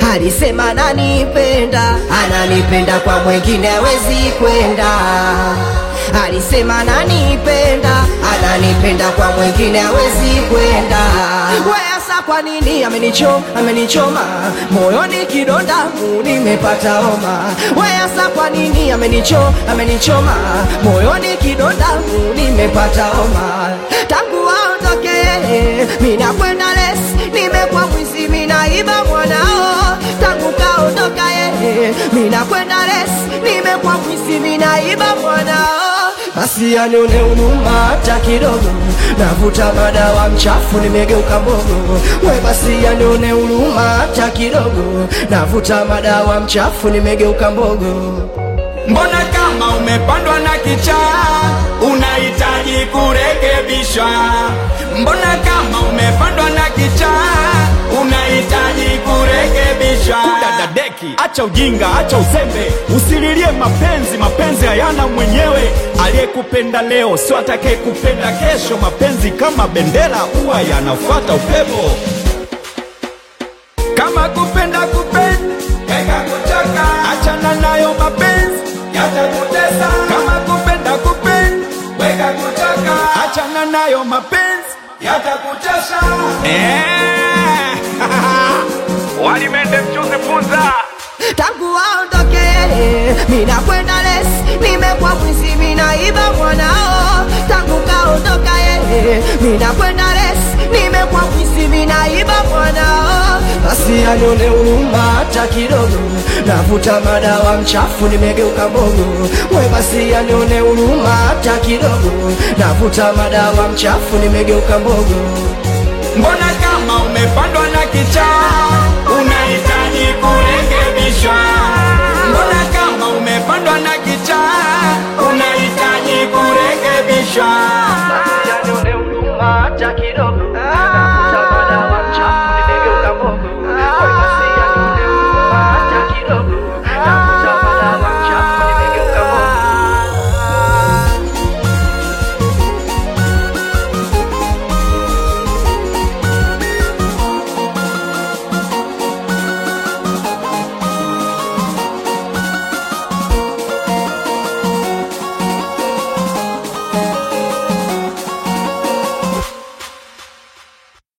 alisema ananipenda, ananipenda kwa mwingine hawezi kwenda. Alisema ananipenda, ananipenda kwa mwingine hawezi kwenda. Weasa kwa nini amenichoma, amenichoma moyoni kidonda mu nimepata homa. Weasa kwa nini amenichoma, amenichoma moyoni kidonda mu nimepata homa. Tangu aondoke mina kwenda les, nimekuwa mwizi minaiba mwanao. Tangu kaondoka yeye, mina kwenda les, nimekuwa mwizi minaiba mwanao. Basi anione huruma hata kidogo, navuta madawa mchafu, nimegeuka mbogo. We basi anione huruma hata kidogo, navuta madawa mchafu, nimegeuka mbogo. Mbona kama umepandwa na kichaa unahitaji kurekebishwa? Mbona kama umepandwa na kichaa unahitaji kurekebishwa? Kudadadeki, acha ujinga, acha uzembe, usililie mapenzi. Mapenzi hayana mwenyewe. Aliyekupenda leo sio atakayekupenda kesho. Mapenzi kama bendera, huwa yanafuata upepo. Kama kupenda kupenda, weka kuchoka, achana nayo mapenzi yatakutesa. Kama kupenda kupenda, weka kuchoka, achana nayo mapenzi yatakutesa. Eh, walimende mchuzi funza tangu aondoke mina kwenda les, nimekuwa mwizi minaiba mwanao. Tangu kaondoka yeye, mina kwenda les, nimekuwa mwizi minaiba mwanao. Basi anione huruma hata kidogo, navuta madawa mchafu, nimegeuka mbogo. We basi anione huruma hata kidogo, navuta madawa mchafu, nimegeuka mbogo. Mbona kama umepandwa na kichaa unahitaji kurekebishwa? Mbona kama umepandwa na kichaa